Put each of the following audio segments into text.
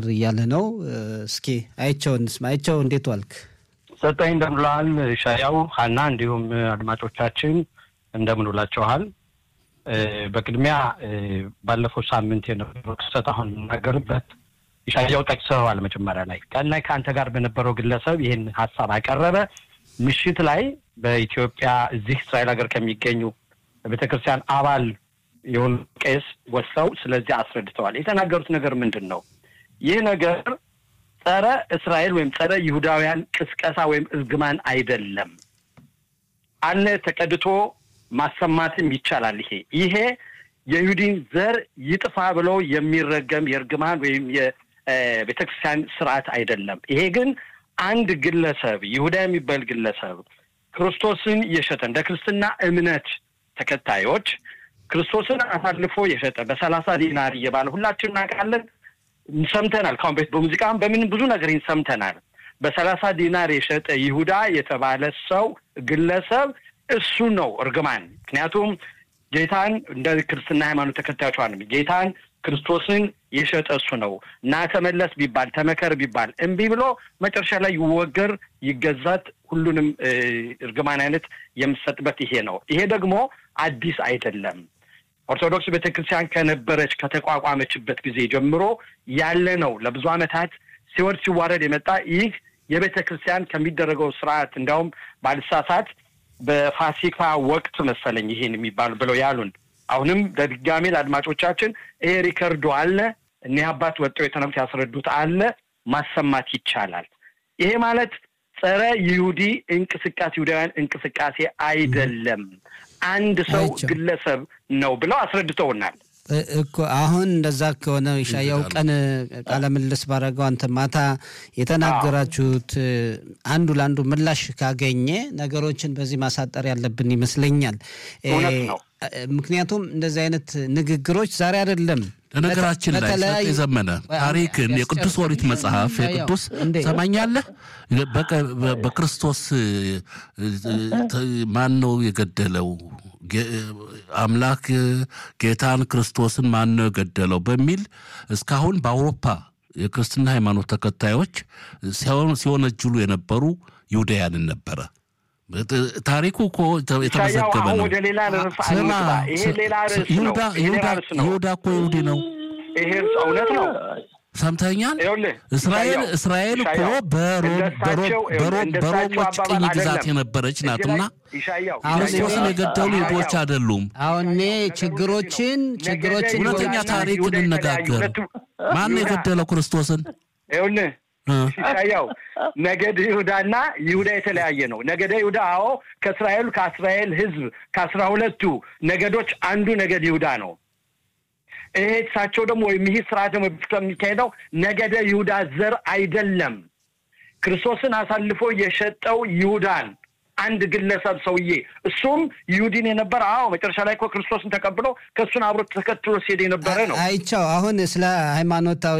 እያለ ነው። እስኪ አይቸው እንስማ። አይቸው እንዴት ዋልክ? ሰጠኝ እንደምንለዋል ሻያው ሀና፣ እንዲሁም አድማጮቻችን እንደምንውላችኋል። በቅድሚያ ባለፈው ሳምንት የነበረው ክስተት አሁን የምናገርበት ሻያው ጠቅሰዋል። መጀመሪያ ላይ ቀን ላይ ከአንተ ጋር በነበረው ግለሰብ ይህን ሀሳብ አቀረበ። ምሽት ላይ በኢትዮጵያ እዚህ እስራኤል ሀገር ከሚገኙ ቤተክርስቲያን አባል የሆኑ ቄስ ወስደው ስለዚህ አስረድተዋል። የተናገሩት ነገር ምንድን ነው? ይህ ነገር ጸረ እስራኤል ወይም ጸረ ይሁዳውያን ቅስቀሳ ወይም እርግማን አይደለም አለ ተቀድቶ ማሰማትም ይቻላል። ይሄ ይሄ የይሁዲን ዘር ይጥፋ ብሎ የሚረገም የእርግማን ወይም የቤተክርስቲያን ስርዓት አይደለም። ይሄ ግን አንድ ግለሰብ ይሁዳ የሚባል ግለሰብ ክርስቶስን የሸጠ እንደ ክርስትና እምነት ተከታዮች ክርስቶስን አሳልፎ የሸጠ በሰላሳ ዲናር እየባለ ሁላችን እናውቃለን፣ ሰምተናል። ካሁን ቤት በሙዚቃም በምን ብዙ ነገር ሰምተናል። በሰላሳ ዲናር የሸጠ ይሁዳ የተባለ ሰው ግለሰብ እሱ ነው እርግማን። ምክንያቱም ጌታን እንደ ክርስትና ሃይማኖት ተከታዮች ጌታን ክርስቶስን የሸጠ እሱ ነው እና ተመለስ ቢባል ተመከር ቢባል እምቢ ብሎ መጨረሻ ላይ ይወገር ይገዛት ሁሉንም እርግማን አይነት የምሰጥበት ይሄ ነው። ይሄ ደግሞ አዲስ አይደለም። ኦርቶዶክስ ቤተክርስቲያን ከነበረች ከተቋቋመችበት ጊዜ ጀምሮ ያለ ነው። ለብዙ ዓመታት ሲወርድ ሲዋረድ የመጣ ይህ የቤተ ክርስቲያን ከሚደረገው ስርዓት እንዲያውም ባልሳሳት በፋሲካ ወቅት መሰለኝ ይሄን የሚባሉ ብለው ያሉን። አሁንም በድጋሜ ለአድማጮቻችን ይሄ ሪከርዶ አለ። እኒህ አባት ወጥተው የተነሩት ያስረዱት አለ። ማሰማት ይቻላል። ይሄ ማለት ጸረ ይሁዲ እንቅስቃሴ ይሁዳውያን እንቅስቃሴ አይደለም፣ አንድ ሰው ግለሰብ ነው ብለው አስረድተውናል። እኮ አሁን እንደዛ ከሆነ ሻያው ቀን ቃለ ምልልስ ባረገው አንተ ማታ የተናገራችሁት አንዱ ለአንዱ ምላሽ ካገኘ ነገሮችን በዚህ ማሳጠር ያለብን ይመስለኛል። ምክንያቱም እንደዚህ አይነት ንግግሮች ዛሬ አይደለም። ለነገራችን ላይ የዘመነ ታሪክን የቅዱስ ኦሪት መጽሐፍ የቅዱስ ሰማኛለህ በክርስቶስ ማን ነው የገደለው አምላክ ጌታን ክርስቶስን ማን ነው የገደለው በሚል እስካሁን በአውሮፓ የክርስትና ሃይማኖት ተከታዮች ሲወነጅሉ የነበሩ ይሁዳያንን ነበረ። ታሪኩ እኮ የተመዘገበ ነው። ይሁዳ እኮ ይሁዲ ነው። ይሄ እውነት ነው። ሰምተኛል። እስራኤል እስራኤል እኮ በሮሞች ቅኝ ግዛት የነበረች ናትና ክርስቶስን የገደሉ ይሁዶች አይደሉም። አሁን እኔ ችግሮችን ችግሮችን እውነተኛ ታሪክ እንነጋገር። ማን የገደለው ክርስቶስን? ይኸውልህ ያው ነገድ ይሁዳና ይሁዳ የተለያየ ነው። ነገደ ይሁዳ አዎ፣ ከእስራኤሉ ከእስራኤል ሕዝብ ከአስራ ሁለቱ ነገዶች አንዱ ነገድ ይሁዳ ነው። ይሄ እሳቸው ደግሞ ወይም ይህ ስርዓት ደግሞ የሚካሄደው ነገደ ይሁዳ ዘር አይደለም። ክርስቶስን አሳልፎ የሸጠው ይሁዳን አንድ ግለሰብ ሰውዬ እሱም ይሁዲን የነበረ አዎ፣ መጨረሻ ላይ እኮ ክርስቶስን ተቀብሎ ከእሱን አብሮ ተከትሎ ሲሄድ የነበረ ነው። አይቻው አሁን ስለ ሃይማኖታዊ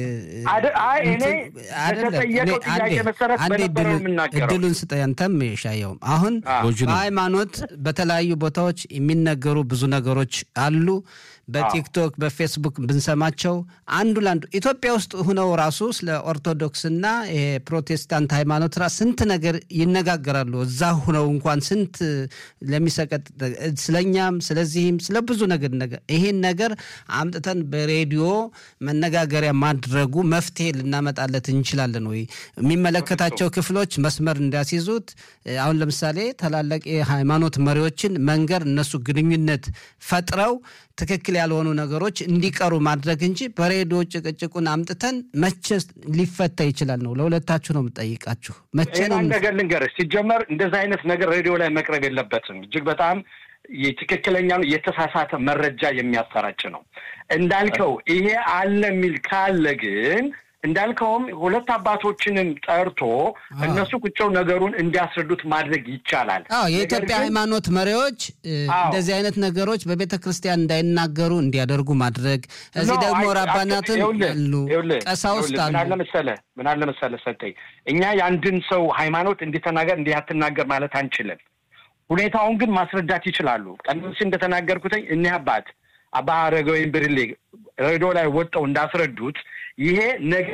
አይ እኔ በተጠየቀው ጥያቄ መሰረት በነበረው የምናገረው እድሉን ስጠኝ። አንተም ሻየውም አሁን በሃይማኖት በተለያዩ ቦታዎች የሚነገሩ ብዙ ነገሮች አሉ። በቲክቶክ በፌስቡክ ብንሰማቸው አንዱ ለአንዱ ኢትዮጵያ ውስጥ ሁነው ራሱ ስለ ኦርቶዶክስና የፕሮቴስታንት ሃይማኖት ራ ስንት ነገር ይነጋገራሉ። እዛ ሁነው እንኳን ስንት ለሚሰቀጥ ስለኛም ስለዚህም ስለ ብዙ ነገር ነገር ይሄን ነገር አምጥተን በሬዲዮ መነጋገሪያ ማድረጉ መፍትሄ ልናመጣለት እንችላለን ወይ? የሚመለከታቸው ክፍሎች መስመር እንዲያስይዙት አሁን ለምሳሌ ታላላቅ የሃይማኖት መሪዎችን መንገር እነሱ ግንኙነት ፈጥረው ትክክል ያልሆኑ ነገሮች እንዲቀሩ ማድረግ እንጂ በሬዲዮ ጭቅጭቁን አምጥተን መቼ ሊፈታ ይችላል ነው። ለሁለታችሁ ነው የምጠይቃችሁ። መቼ ነው ነገር ልንገርህ። ሲጀመር እንደዚህ አይነት ነገር ሬዲዮ ላይ መቅረብ የለበትም። እጅግ በጣም ትክክለኛ ነው፣ የተሳሳተ መረጃ የሚያሰራጭ ነው። እንዳልከው ይሄ አለ የሚል ካለ ግን እንዳልከውም ሁለት አባቶችንም ጠርቶ እነሱ ቁጭው ነገሩን እንዲያስረዱት ማድረግ ይቻላል። አዎ የኢትዮጵያ ሃይማኖት መሪዎች እንደዚህ አይነት ነገሮች በቤተ ክርስቲያን እንዳይናገሩ እንዲያደርጉ ማድረግ፣ እዚህ ደግሞ ራባናትን አሉ፣ ቀሳውስት አሉ። ምን አለ መሰለህ ምን አለ መሰለህ ሰጠኝ እኛ የአንድን ሰው ሃይማኖት እንዲተናገር እንዲህ አትናገር ማለት አንችልም። ሁኔታውን ግን ማስረዳት ይችላሉ። ቀደም ሲል እንደተናገርኩትኝ እኒህ አባት አባ አረጋዊ ብርሌ ሬዲዮ ላይ ወጣው እንዳስረዱት ይሄ ነገ